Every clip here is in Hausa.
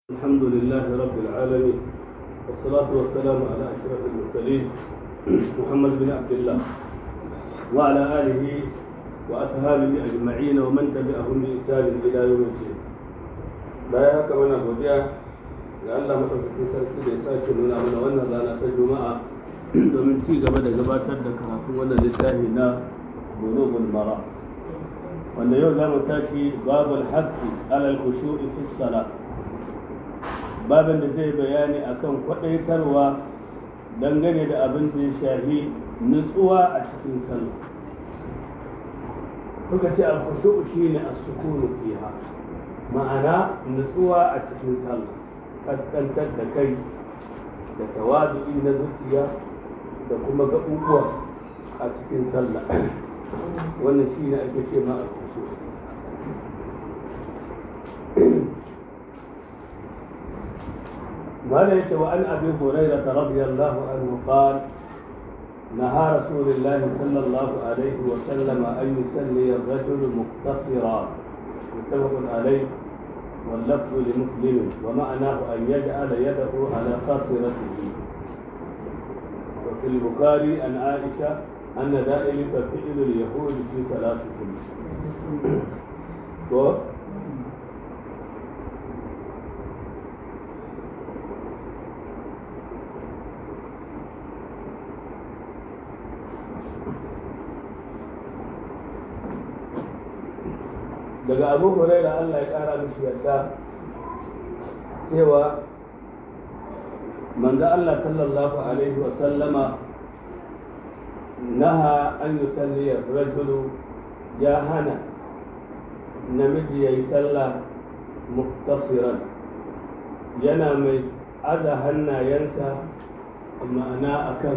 الحمد لله رب العالمين والصلاة والسلام على أشرف المرسلين محمد بن عبد الله وعلى آله وأصحابه أجمعين ومن تبعهم بإحسان إلى يوم الدين baya haka mana godiya ga Allah madaukakin sarki da ya sake nuna mana wannan rana ta juma'a domin ci gaba da gabatar da karatun wannan littafi na bulughul mara wanda yau za mu tashi babul haqqi alal khushu'i fi salat babin da zai bayani akan kwadaitarwa dangane da abin da ya shafi nutsuwa a cikin sallah kuka ce al-khushu' shine as-sukunu fiha ma'ana nutsuwa a cikin sallah kaskantar da kai da tawadu'i na zuciya da kuma gaɓuɓuwa a cikin sallah wannan shi ne ake ce ma al-khushu' قال وعن ابي هريره رضي الله عنه قال نهى رسول الله صلى الله عليه وسلم ان يصلي الرجل مقتصرا متفق عليه واللفظ لمسلم ومعناه ان يجعل يده على قاصرته وفي البخاري عن عائشه ان ذلك فعل اليهود في صلاتهم daga abu huraira Allah ya kara mishi yadda cewa manzo Allah sallallahu alaihi wa sallama naha an yusalli rajulu ya hana namiji yayi sallah muktasiran yana mai aza hannayensa ma'ana akan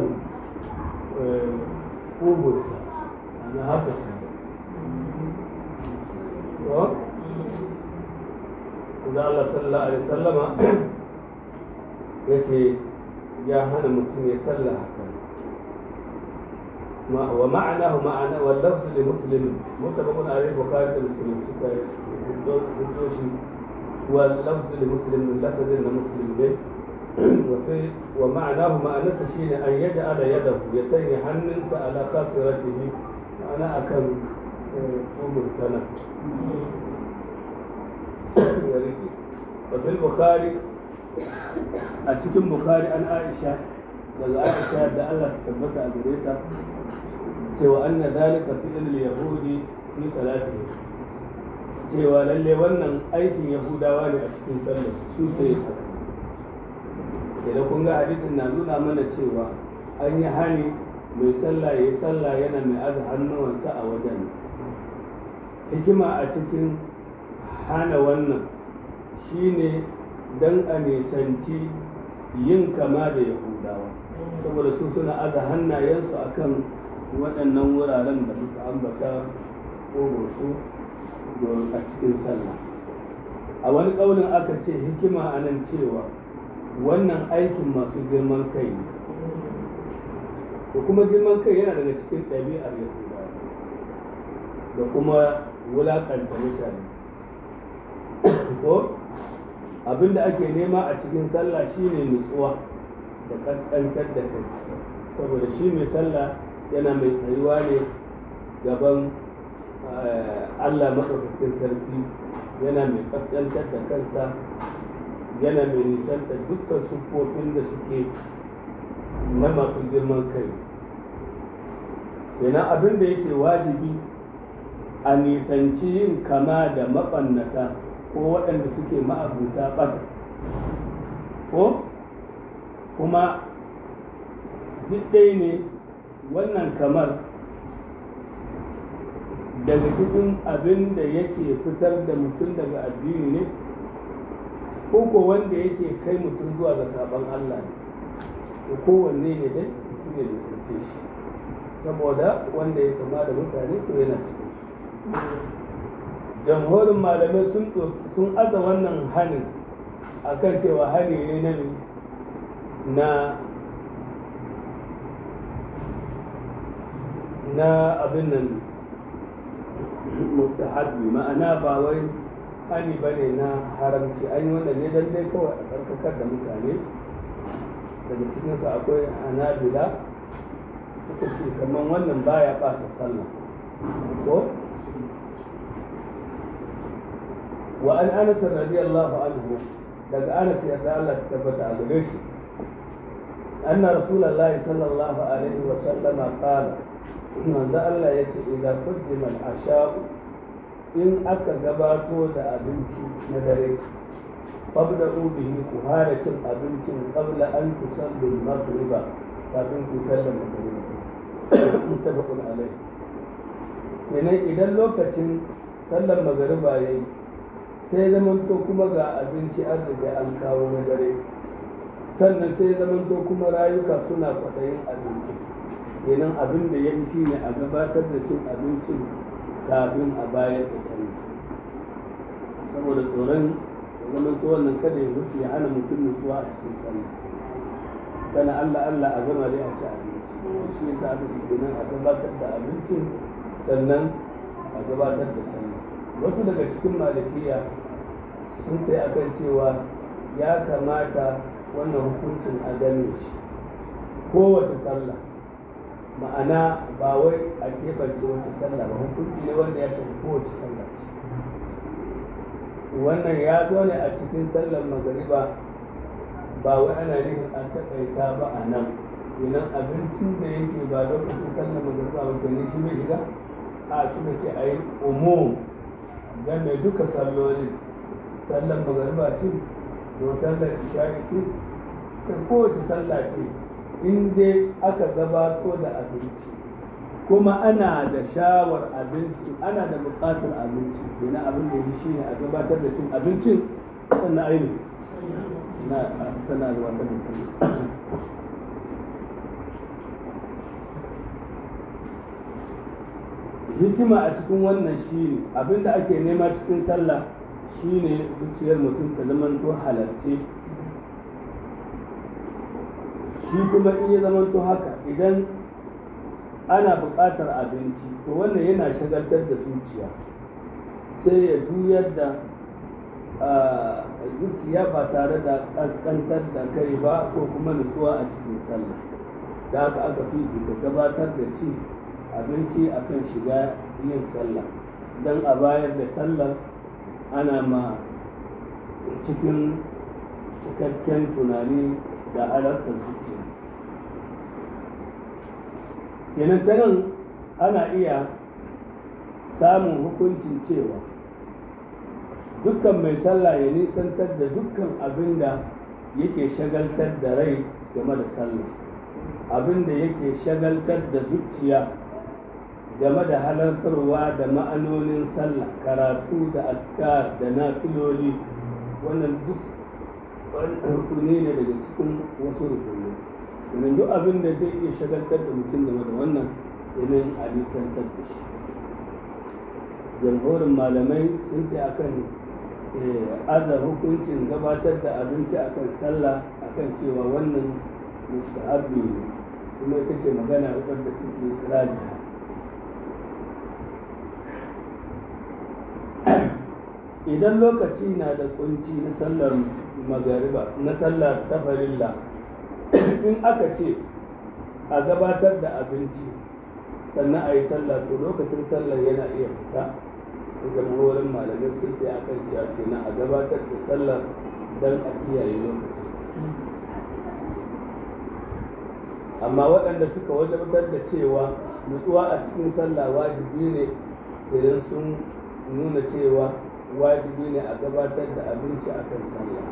kubursa ana haka da Allah sallallahu alaihi sallama ya ce ya hana mutum ya salla haka wa ma'anahu ma'ana wa lafzu li muslim mutabaqun alaihi bukhari da muslim suka fito shi wa lafzu li muslim min lafzin da muslim ne wa fi wa ma'anahu ma'anarsa shine an yaj'ala yadahu ya sanya hannunsa ala khasiratihi ma'ana akan umur sana وفي البخاري أتكلم بخاري عن عائشة daga Aisha da Allah ta tabbata a gare ta cewa anna dalika fi'l yahudi fi salati cewa lalle wannan aikin yahudawa ne a cikin sallar su ke idan kun ga hadisin na nuna mana cewa an yi hani mai sallah ya yi sallah yana mai aza hannuwansa a wajen hikima a cikin hana wannan shine don a nisanci yin kama da yahudawa saboda su suna aza hannayensu akan waɗannan wuraren da muka ambata su a cikin sallah a wani ƙaunin aka ce hikima a nan cewa wannan aikin masu girman kai ne da kuma girman kai yana daga cikin ɗabi'ar yahudawa da kuma wulaƙanta mutane ko abinda ake nema a cikin sallah shine nutsuwa da kaskantar da kai saboda shi mai sallah yana mai tsayuwa ne gaban allah maɗaukakin sarki yana mai kaskantar da kansa yana mai nisanta dukkan siffofin da suke na masu girman kai yana abin da yake wajibi a nisanci yin kama da maɓannata ko waɗanda suke ma'abuta ɓata ko kuma ɗaya ne wannan kamar daga cikin abin da yake fitar da mutum daga addini ne ko ko wanda yake kai mutum zuwa ga sabon Allah ne kowanne ne dai mutum ne da shi saboda wanda ya kama da mutane to yana cikin jamhurin malamai sun aza wannan hanin akan cewa hani ne na na na abin nan mustahabbi ma'ana ba wai hani ba ne na haramci an yi wannan ne don dai kawai a tsarkakar da mutane daga cikinsu akwai hanabila suka ce kamar wannan baya ɓata sallah ko wa an anas radiyallahu anhu daga anas yarda Allah ta tabbata a gare shi anna rasulullahi sallallahu alaihi wa sallama qala manzo Allah yace idan qaddima al-asha'u in aka gabato da abinci na dare qabla bihi ku fara cin abincin qabla an tusallu al-maghriba kafin ku sallar magriba muttafaqun alayh kenan idan lokacin sallar magriba yayi sai zaman to kuma ga abinci an riga an kawo na dare sannan sai zaman to kuma rayuka suna kwaɗayin abinci kenan abin da ya fi ne a gabatar da cin abincin kafin a bayar da sallah saboda tsoron zaman to wannan kada ya mutu ya hana mutum nutsuwa a cikin sallah kana Allah Allah a gama dai a ci abinci shi yasa aka ce kenan a gabatar da abincin sannan a gabatar da sallah wasu daga cikin malikiya sun kai akan cewa ya kamata wannan hukuncin a gane shi kowace sallah ma'ana ba wai a keɓance wata sallah ba hukunci ne wanda ya shafi kowace sallah ce wannan ya zo ne a cikin sallar magariba ba wai ana nufin an taƙaita ba a nan idan abincin da yake ba lokacin sallar magariba ba ne shi bai shiga a suka ce a yi umum game duka sallolin sallar magariba ce ko sallar isha'i ce kai kowace sallah ce in dai aka gabato da abinci kuma ana da shawar abinci ana da buƙatar abinci ina abin da shi ne a gabatar da cin abincin sannan aini na tana da wata da hikima a cikin wannan shi ne abinda ake nema cikin sallah shi ne zuciyar mutum ta zamanto halarce shi kuma in ya zamanto haka idan ana buƙatar abinci to wannan yana shagaltar da zuciya sai ya juyar da zuciya ba tare da ƙasƙantar da kai ba ko kuma nutsuwa a cikin sallah da haka aka fi gabatar da ci abinci akan shiga yin sallah don a bayar da sallar ana ma cikin cikakken tunani da halartar zuciya kenan ta nan ana iya samun hukuncin cewa dukkan mai sallah ya nisantar da dukkan abin da yake shagaltar da rai game da sallah abin da yake shagaltar da zuciya game da halartarwa da ma'anonin sallah karatu da askar da nafiloli wannan duk rukuni ne daga cikin wasu rukuni sannan duk abin da zai iya shagaltar da mutum game da wannan yanayin a nisantar da shi jamhurin malamai sun ce akan aza hukuncin gabatar da abinci akan sallah akan cewa wannan mustahabi ne kuma ita ce magana wadda take rajiha idan lokaci na da kunci na sallar magariba na sallar tafarilla in aka ce a gabatar da abinci sannan a yi sallah to lokacin sallar yana iya fita da jamhurin malamai sun ce a kan cewa kenan a gabatar da sallar don a kiyaye lokaci amma waɗanda suka wajabtar da cewa nutsuwa a cikin sallah wajibi ne idan sun nuna cewa wajibi ne a gabatar da abinci a kan sallah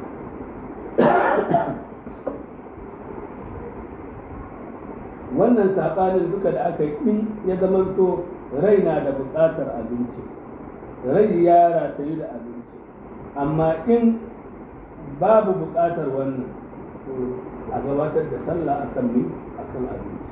wannan saɓanin duka da aka yi in ya zamanto rai na da buƙatar abinci rai ya ratayu da abinci amma in babu buƙatar wannan a gabatar da sallah akan mi akan abinci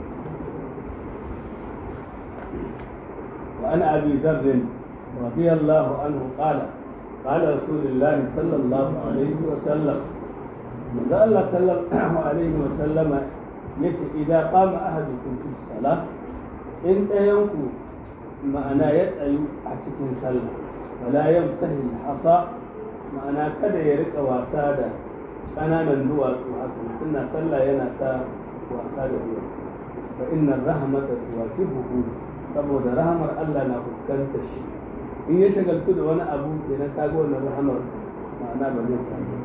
وعن أبي ذر رضي الله عنه قال قال رسول الله صلى الله عليه وسلم من الله صلى الله عليه وسلم yace idan qama ahadukum fi salah in ɗayanku ma'ana ya tsayu a cikin sallah wala yamsahi hasa ma'ana kada ya rika wasa da ƙananan duwatsu haka mutum na sallah yana ta wasa da duwatsu fa inna rahmata tuwajibuhu saboda rahamar Allah na fuskanta shi in ya shagaltu da wani abu kenan ta ga wannan rahamar ma'ana ba zai samu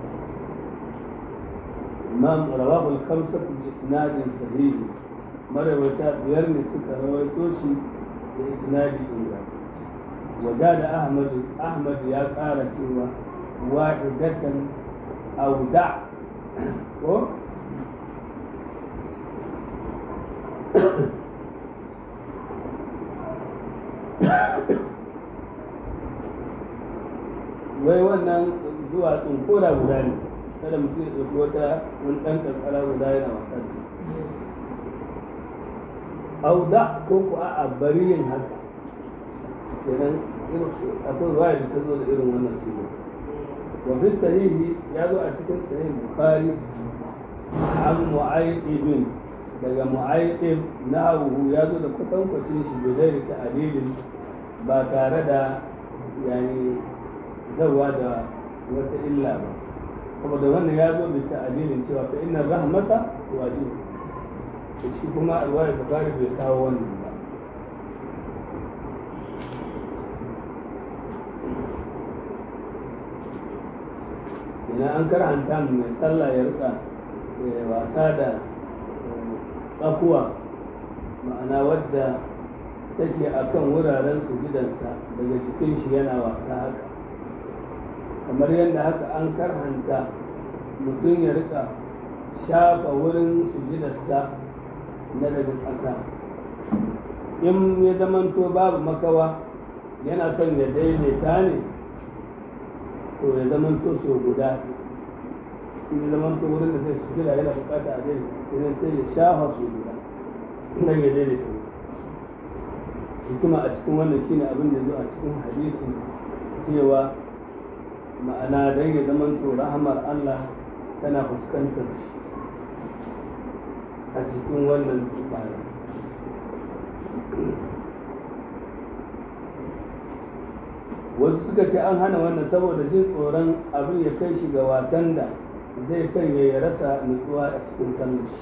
imam rawahul khamsat bi isnadin sahih marawata biyar ne suka rawaito shi da isnadi ingantacce وزاد أحمد أحمد يا قال سوى واحدة أو دع wai wannan zuwa koda guda ne kada mutum ya ɗauki wata wani ɗan ƙanƙara guda yana wasa da shi auda ko ku a bari yin haka kenan akwai ruwaya da ta zo da irin wannan suna wa fi sahihi ya zo a cikin sahih bukhari an mu'ayyibin daga mu'ayyib na'uhu ya zo da kwatankwacin shi bai zai ta alilin ba tare da yani zawa da wata illa ba saboda wannan ya zo da ta'adilin cewa fa inna rahmata wajib shi kuma alwaya bukhari bai kawo wannan ba idan an karanta mai sallah ya rika wasa da tsakuwa ma'ana wadda take a kan wuraren sujudansa daga cikin shi yana wasa haka kamar yadda haka an karhanta mutum ya rika shafa wurin sujudarsa na daga ƙasa in ya zamanto babu makawa yana son ya daidaita ne to ya zaman to so guda in ya zaman to wurin da zai su jira yana bukata a dai idan sai ya shafa so guda nan ya daidaita hikima a cikin wannan shine abin da zo a cikin hadisi cewa ma'ana dan ya zaman to rahamar Allah tana fuskantar shi a cikin wannan tsara wasu suka ce an hana wannan saboda jin tsoron abin ya kai shi ga wasan da zai sanya ya rasa nutsuwa a cikin sallar shi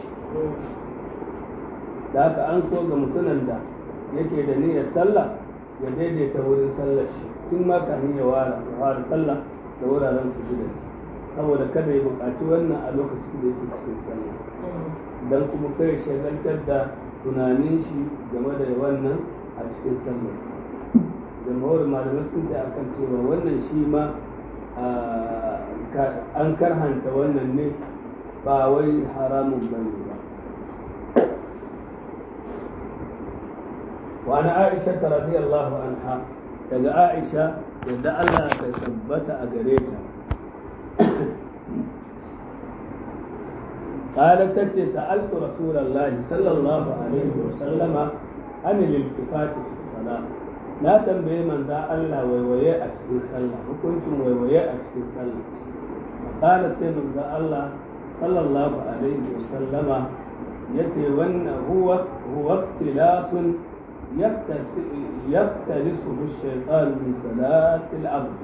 da haka an so ga mutumin da yake da niyyar sallah ya daidaita wurin sallar shi tun ma kafin ya ware sallah da wuraren su gidan saboda kada ya buƙaci wannan a lokacin da yake cikin sallah dan kuma kai shagaltar da tunanin shi game da wannan a cikin sallar jama'ar malamai sun ta akan cewa wannan shi ma an karhanta wannan ne ba wai haramun bane ba وعن عائشة رضي الله عنها daga Aisha yadda Allah ta tabbata a gare ta قالت تتي سألت رسول الله صلى الله عليه وسلم عن الالتفات في الصلاة لا تنبئ من ذا الله ويويا أتكين صلى وكنتم ويويا أتكين صلى قال سيمن ذا الله صلى الله عليه وسلم يتي وأن هو هو اختلاس يختلسه الشيطان من صلاة العبد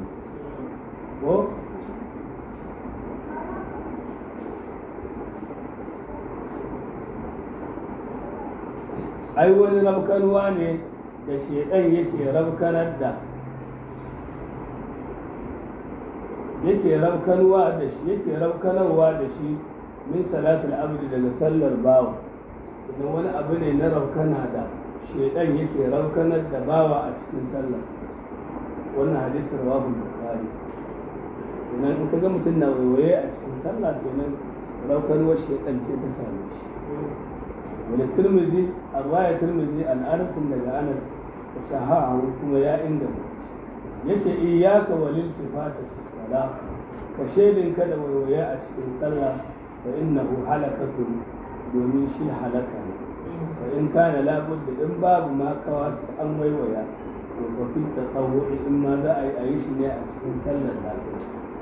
ai wani rabkanwa ne da shaidan yake rabkanar da yake rabkanwa da shi yake rabkanarwa da shi min salatul amri daga sallar bawa idan wani abu ne na rabkana da shaidan yake rabkanar da bawa a cikin sallar wannan hadisin rawahu bukhari idan in kaga mutum na waiwaye a cikin sallah kenan rabkanwar shaidan ce ta same shi وللترمذي الرواية الترمذي عن أنس بن أنس وصححه كما يا إنده yace iyyaka wal iltifata fi salah ka shaidin kada waiwaya a cikin sallah fa innahu halakatun domin shi halaka ne fa in kana labudda in babu ma kawa su an waiwaya to fa fi tatawwu'i in ma za a yi a yi shi ne a cikin sallar lafiya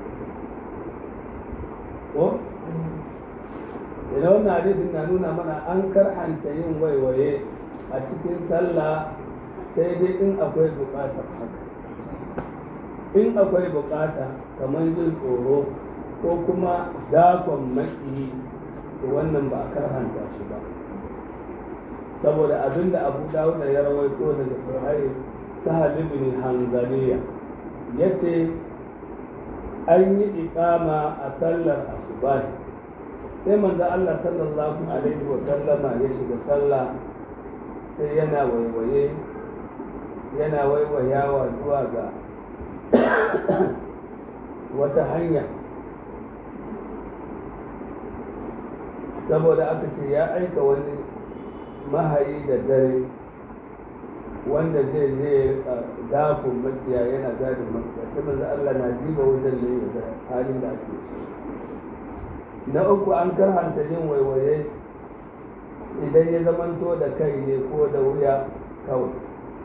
ko idan wannan hadisin na nuna mana an karhanta yin waiwaye a cikin sallah sai dai in akwai buƙatar haka in akwai bukata kamar jin tsoro ko kuma dakon maki to wannan ba a karhanta shi ba saboda abinda abu dawud ya rawaito daga sahih sahal ibn hanzaliya yace an yi iqama a sallar asubahi sai manzo Allah sallallahu alaihi wa sallama ya shiga sallah sai yana waiwaye yana waiwayawa zuwa ga wata hanya saboda aka ce ya aika wani mahayi da dare wanda zai je dafin makiya yana gadin makiya sai manzo Allah na jiba wajen ne ya ga halin da ake ciki na uku an karhanta yin waiwaye idan ya zamanto da kai ne ko da wuya kawai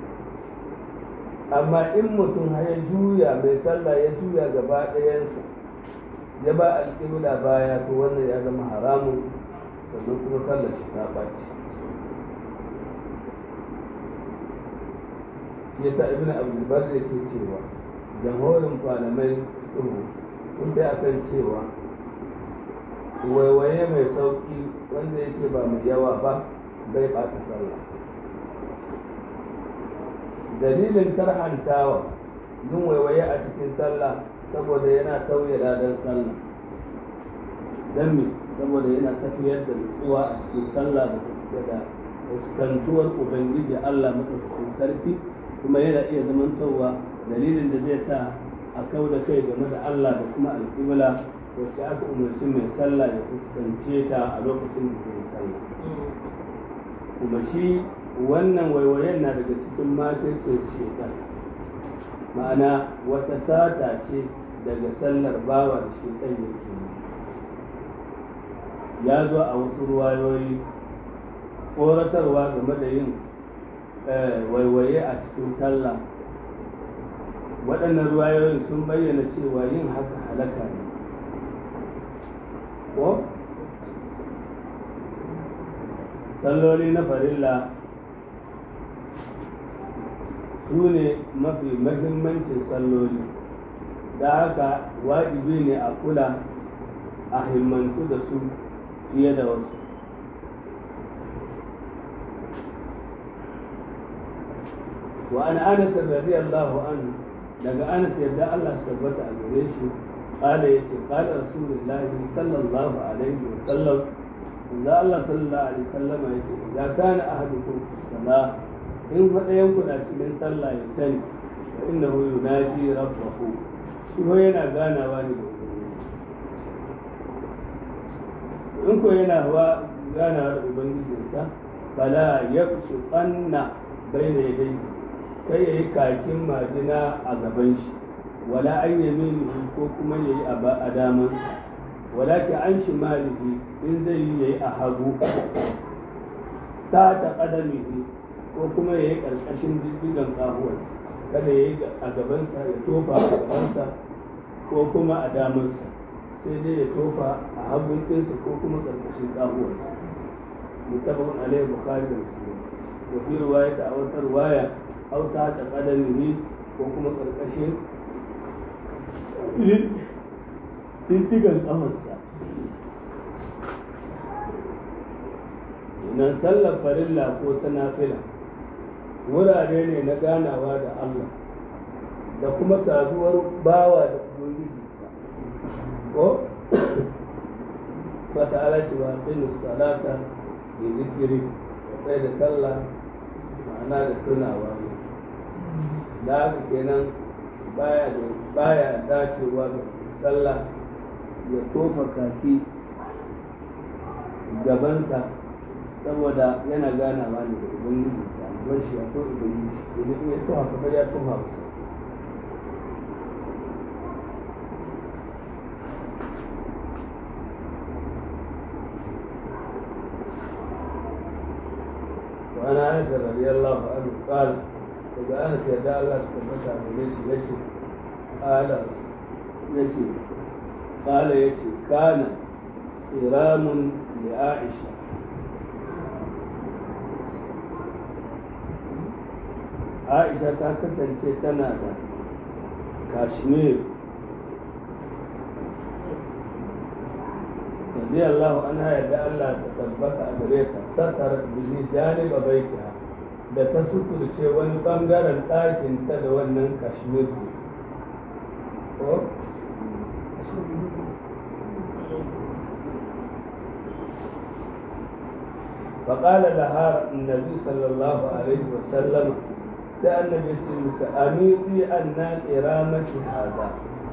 amma in mutum ya juya mai sallah ya juya gaba ɗayansa ya ba alƙibla baya to wannan ya zama haramun sannan kuma sallar shi ta ɓaci shi yasa ibn abdulbar da ke cewa jamhurin malamai tsoro sun ta akan cewa waiwaye mai sauƙi wanda yake ba mai yawa ba bai ɓata sallah dalilin karhantawa yin waiwaye a cikin sallah saboda yana tauye ladan sallah don me saboda yana tafiyar da nutsuwa a cikin sallah da ta da fuskantuwar ubangiji allah matsaukakin sarki kuma yana iya zamantowa dalilin da zai sa a kau da kai game da allah da kuma alƙibla wacce aka umarci mai sallah ya fuskance ta a lokacin da zai sallah kuma shi wannan waiwayen na daga cikin makircin shekar ma'ana wata sata ce daga sallar bawa da shekar yake ya zo a wasu ruwayoyi tsoratarwa game da yin waiwaye a cikin sallah waɗannan ruwayoyin sun bayyana cewa yin haka halaka ne ko salloli na farilla su ne mafi mahimmancin salloli da haka wajibi ne a kula a himmantu da su fiye da wasu wa an anas radiyallahu anhu daga anas yadda Allah su tabbata a gare shi قال يتي قال رسول الله صلى الله عليه وسلم إذا الله صلى الله عليه وسلم يتي إذا كان أحدكم في الصلاة إن فدينكم من صلى يسني فإنه يناجي ربه شو yana ganawa ne in ko yana hawa ganawa da ubangijinsa fala yabsuqanna bayna yadayhi kai yayi kakin majina a gaban shi wala an yaminihi ko kuma yayi a damansa wala ki an shimalihi in zai yi yayi a hagu ta ta kadamihi ko kuma yayi karkashin diddigan kahuwarsa kada yayi a gabansa ya tofa a gabansa ko kuma a damansa sai dai ya tofa a hagun ɗinsa ko kuma karkashin kahuwarsa mutabakun alaihi bukhari da muslim wa fi riwayata a wata riwaya aw ta ta kadamihi ko kuma karkashin diddigan ƙafarsa nan sallar farilla ko ta nafila wurare ne na ganawa da Allah da kuma saduwar bawa da ubangijinsa ko fata ala cewa ɗin salata da zikiri da da sallah ma'ana da tunawa ne da haka kenan baya da baya dacewa da sallah ya tofa kaki gabansa saboda yana ganawa ne da ubangiji da albar shi ko ubangiji idan ya tofa kamar ya tofa masa وأنا أنس رضي الله عنه قال daga ana yarda Allah su tabbata gare shi ya ce ƙala ya ce ƙala ya ce kana iramun li aisha aisha ta kasance tana da kashmir رضي الله عنها يدعى الله تثبت أمريكا سترت به جانب بيتها da ta suturce wani bangaren ɗakin ta da wannan kashmir ko فقال لها النبي صلى الله عليه وسلم سأل النبي صلى الله عليه وسلم أميطي أن إرامة هذا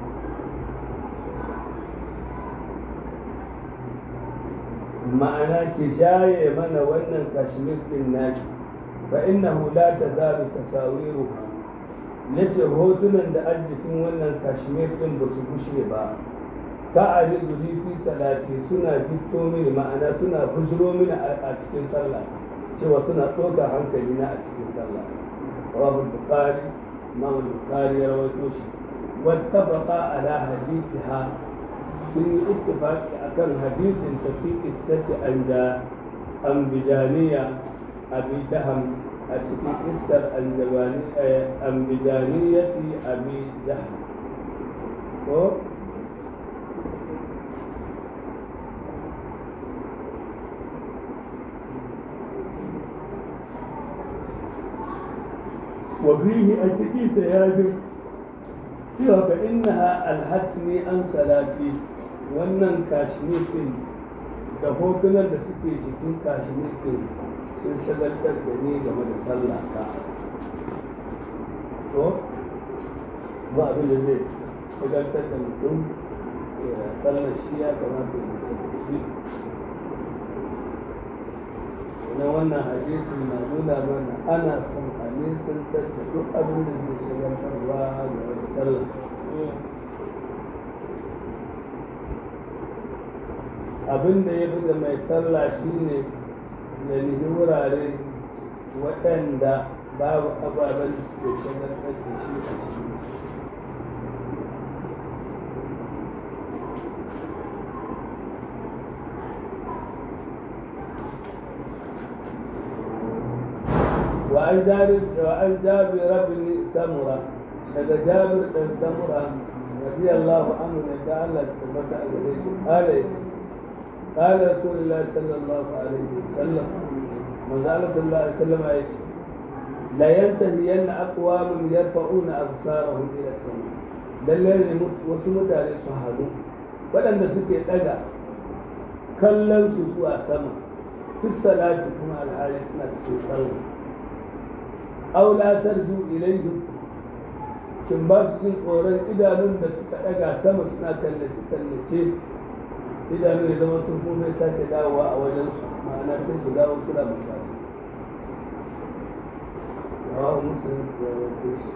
ma'ana ki shaye mana wannan kashmir din naki fa innahu la tazalu tasawiru yace hotunan da arzikin wannan kashmir din ba su gushe ba ta arizu li fi salati suna fito mini ma'ana suna bujiro mini a cikin sallah cewa suna ɗauka hankali na a cikin sallah rawahu bukhari imam bukhari ya rawaito shi wattafaqa ala hadithiha sun yi ittifaqi akan hadisin tafi istati anja ambijaniya abi daham a cikin istar ambijaniyati abi daham ko وفيه أتكي سياجب فإنها ألهتني عن صلاتي wannan kashmir din da hotunan da suke jikin kashmir din sun shagaltar da ni game da sallah ta to ba abin da zai shagaltar da mutum sallar shi ya kamata ya shi na wannan hadisin na nuna mana ana son a nisantar da duk abin da zai shagaltarwa game da sallah abin da ya fi da mai sallah shine ya nihi wurare waɗanda babu ababen da suke shagaltar da shi a ciki وعن جابر وعن جابر بن سمرة daga Jabir ɗan Samura radiyallahu anhu ne da Allah ta tabbata a gare shi قال قال رسول الله صلى الله عليه وسلم وقال صلى الله عليه وسلم ايش لا ينتهين اقوام يرفعون ابصارهم الى السماء lalle ne wasu mutane su hadu waɗanda suke ɗaga kallon su zuwa sama fi salati kuma alhali suna cikin sallah aw la tarju ilayhi shin ba su jin tsoron idanun da suka ɗaga sama suna kallace kallace idanu ya zama tun kuma sake dawowa a wajen su ma'ana sai su dawo suna misali rawa muslim ya rawaito shi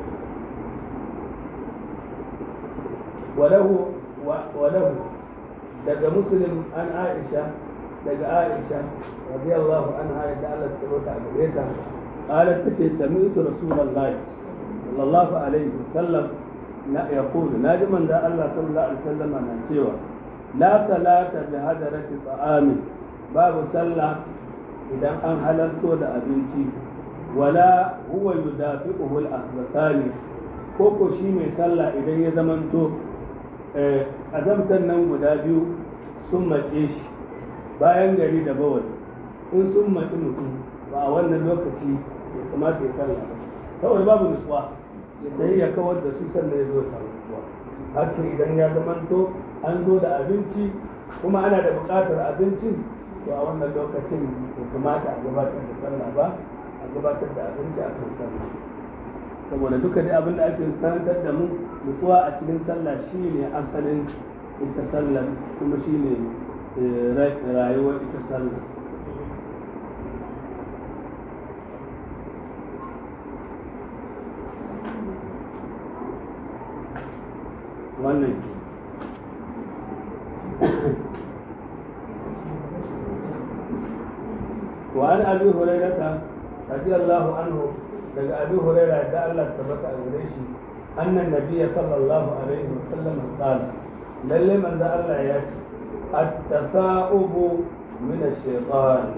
walahu walahu daga muslim an aisha daga aisha radiyallahu anha yadda Allah ta bauta a gare ta qalat take sami'tu rasulullahi sallallahu alaihi wasallam na yaqulu naji manzo Allah sallallahu alaihi wasallam na cewa la salata bi hadarati ta'amin babu sallah idan an halarto da abinci wala huwa yudafi'uhu al-akhbathani ko ko shi mai sallah idan ya zamanto azamtan nan guda biyu sun mace shi bayan gari da bawal in sun mace mutum ba a wannan lokaci ya kamata ya sallah ba kawai babu nutsuwa ya ya kawar da su sannan ya zo samu nutsuwa haka idan ya zamanto an zo da abinci kuma ana da buƙatar abincin to a wannan lokacin ya kamata a gabatar da sallah ba a gabatar da abinci a kan sallah saboda duka dai abin da ake karantar da mu nutsuwa a cikin sallah shine asalin ita sallah kuma shine rayuwar ita sallah wannan وعن ابي هريره رضي الله عنه daga abi huraira da Allah tabbata a gare shi annan nabiyya sallallahu alaihi wa sallam qala lalle manzo Allah ya ce at-tasa'ubu min ash-shaytan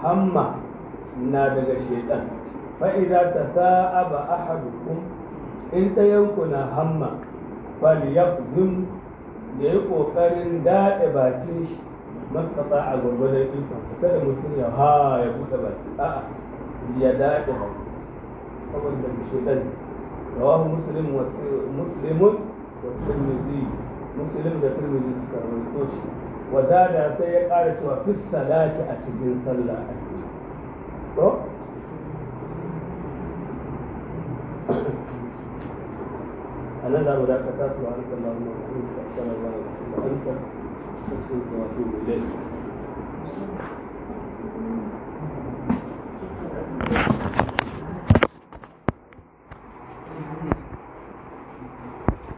hamma na daga shaytan fa idza tasa'aba ahadukum in ta yankuna hamma falyafzum da ya kokarin daɗe bakin shi mastata a gwargwadon ikonsa kada mutum ya ha ya buɗe baki a'a ya daɗe baki saboda shedan rawahu muslim wa muslimun wa tirmidhi muslim da tirmidhi suka rawaito shi wa zada sai ya ƙara cewa fi salati a cikin sallah a to أنا لا أراك سبحانك اللهم وبحمدك أشهد أن لا إله إلا أنت أستغفرك وأتوب إليك